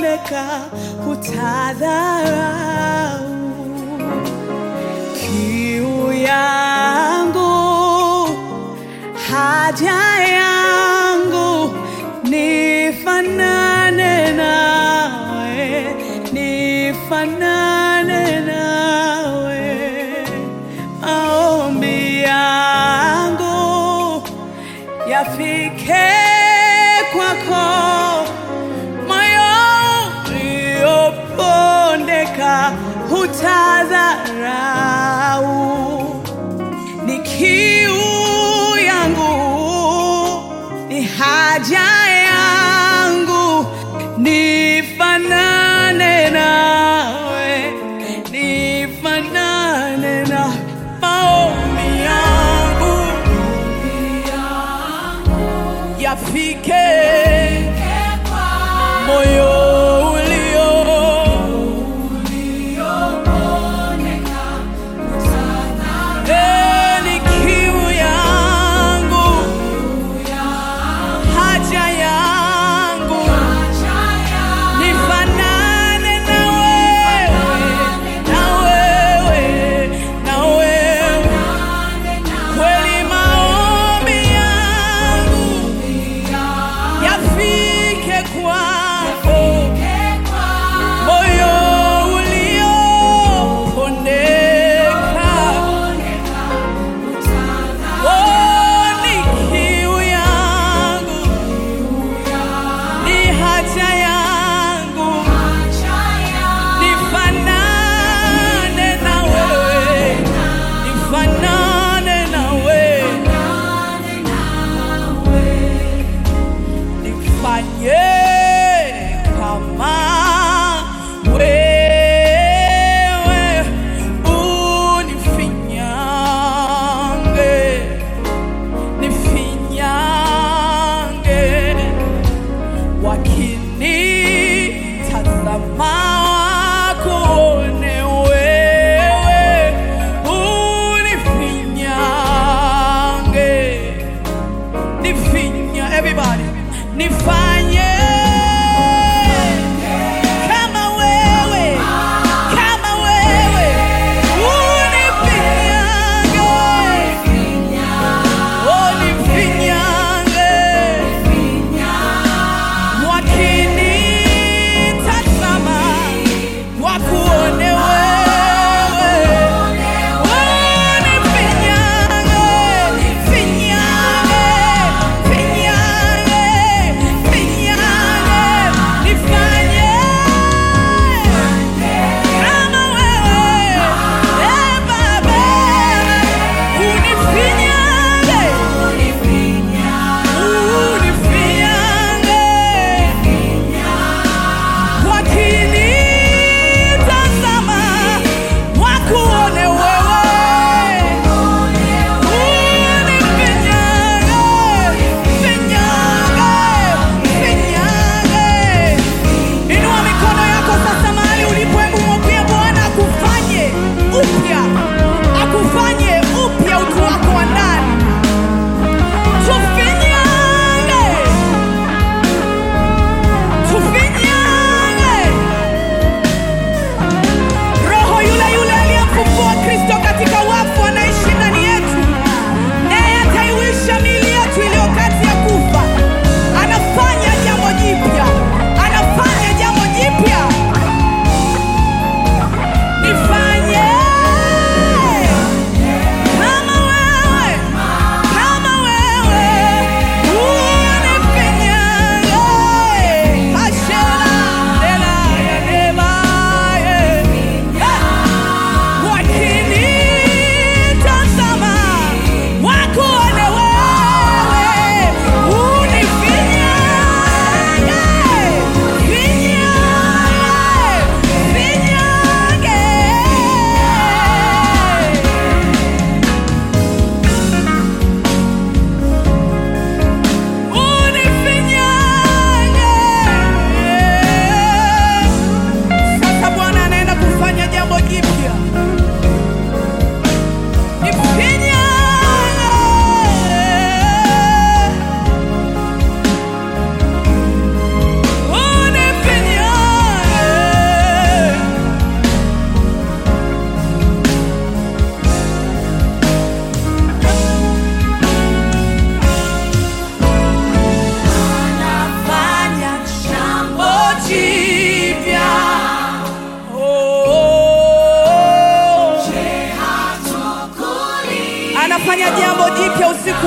nikipondeka hutadharau kiu yangu haja yangu nifanane nawe nifanane nawe maombi yangu yafike kwako moyo uliopondeka hutadharau ni kiu yangu ni haja yangu nifanane nawe nifanane na maombi yangu yafike moyo ulio Eh, ni kiu yangu haja yangu nifanane na wewe na wewe na wewe kweli maombi yangu yafike kwako moyo uliopondeka Oh, ni kiu yangu ni haja yangu nifanane na wewe nifanane na wewe nifanye kama wewe unifinyange nifinyange wakinitazama wakuone wewe unifinyange nifinya everybody nifanye kama wewe kama wewe unifinyange oh nifinyange wakinitazama wakuone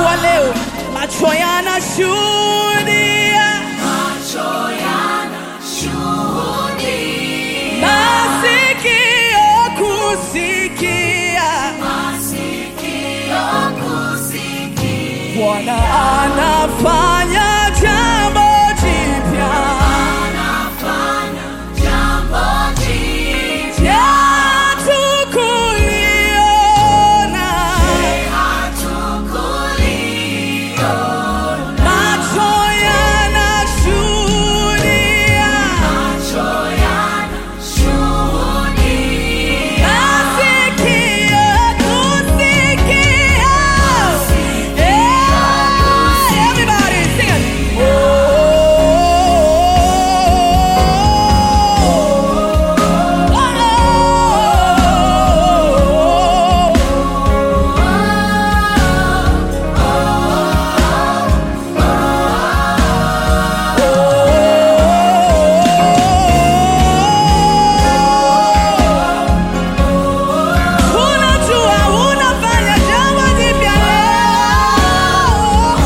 wa leo, macho yanashuhudia, masikio kusikia, Bwana anafanya jambo jipya. Hatukuliona, macho yanashuhudia, masikio kusikia. Yeah, everybody sing it. Oh, oh, oh. Unajua unafanya jambo jipya leo.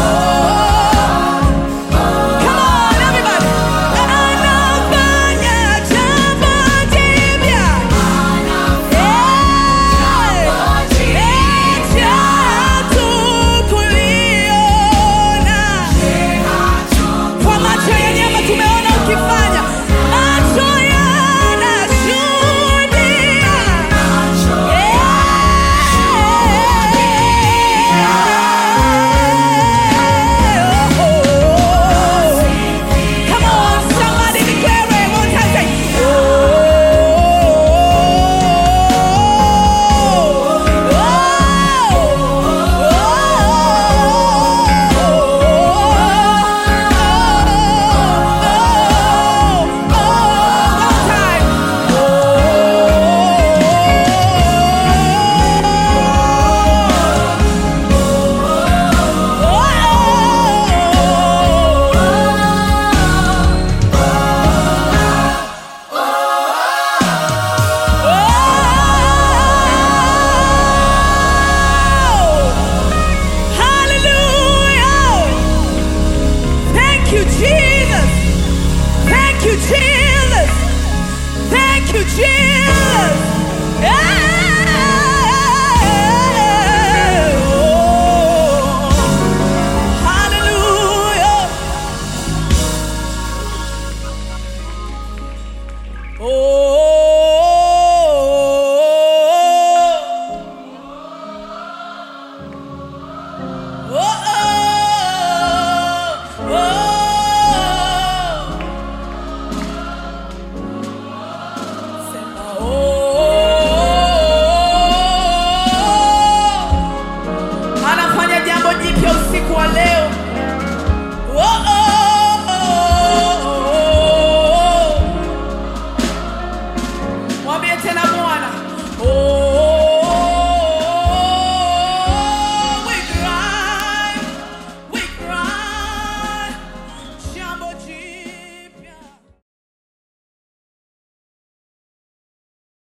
Come on everybody. Anafanya jambo jipya. Eti hatukuliona. Kwa macho ya nyama tumeona ukifanya. Macho yanashuhudia. Come on, somebody declare it one time. Say, Hallelujah! Thank you, Jesus. Thank you, Jesus. Thank you, Jesus. Yeah. Oh. Hallelujah. Oh. Oh, oh, oh. Sema, oh. Anafanya jambo jipya usiku wa leo. Oh,